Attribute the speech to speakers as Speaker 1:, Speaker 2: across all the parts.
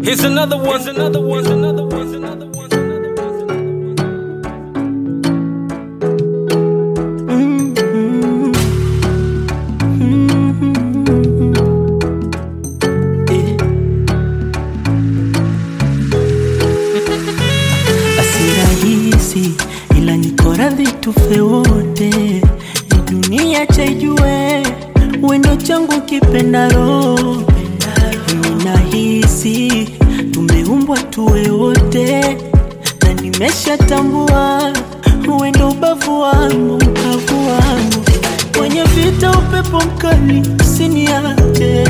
Speaker 1: Here's another one. Here's another one. Here's another one. Here's another one. Here's another one.
Speaker 2: Basi rahisi ila niko radhi tufe wote, ni dunia chaijue wendo changu kipenda roho. Mimi nahisi tumeumbwa tuwe wote, na nimeshatambua wendo ubavu wangu, ubavu wangu kwenye vita, upepo mkali usiniache,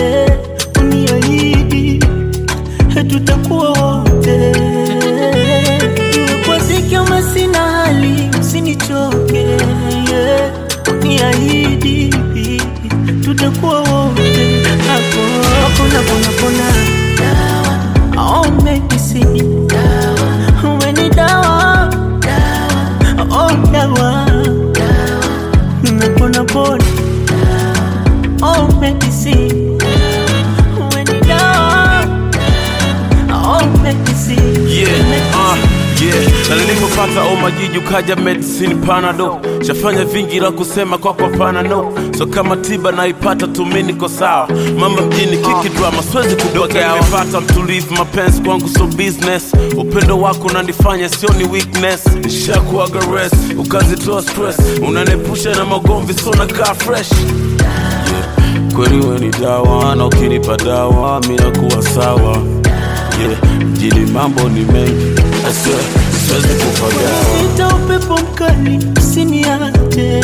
Speaker 2: uniahidi tutakuwa wote, iwe kwa dhiki ama sina hali, usinichoke, yeah. niahidi tutakuwa wote, hapo hakuna pona pona, dawa oh, medicine dawa, uwe ni dawa oh, dawa napona pona, oh, medicine uwe ni dawa oh, medicine
Speaker 3: Yeah, uh, yeah. Na nilipopata omajiji ukaja medicine panado shafanya vingi la kusema kwako hapana no so kama tiba naipata tumi niko sawa mama mjini kiki drama siwezi kudokea nimepata mtulivu mapenzi kwangu so business upendo wako unanifanya sio ni weakness nishakuaga rest ukazitoa stress unanepusha na magomvi so nakaa fresh yeah. kweli we ni dawa na ukinipa dawa mi nakuwa sawa yeah. mjini mambo ni mengi I swear, siwezi kupagawa
Speaker 2: Sita upepo mkali usiniache,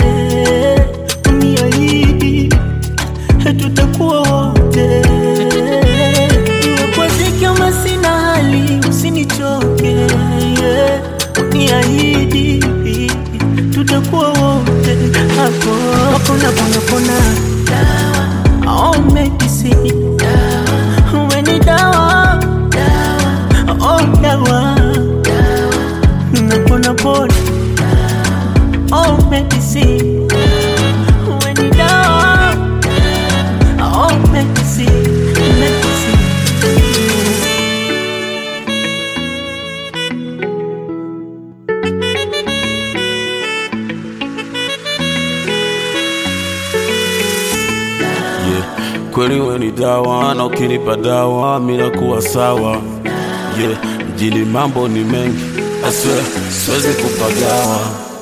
Speaker 2: uniahidi tutakuwa wote, iwe kwa dhiki ama sina hali, usinichoke, yeah. uniahidi tutakuwa wote, hapo hakuna pona pona, dawa oh, medicine dawa, uwe ni dawa dawa oh, dawa napona pona oh medicine when you down oh medicine medicine
Speaker 3: yeah. kweli we ni dawa na ukinipa dawa mi nakuwa sawa yeah. mjini mambo ni mengi I swear, siwezi kupagawa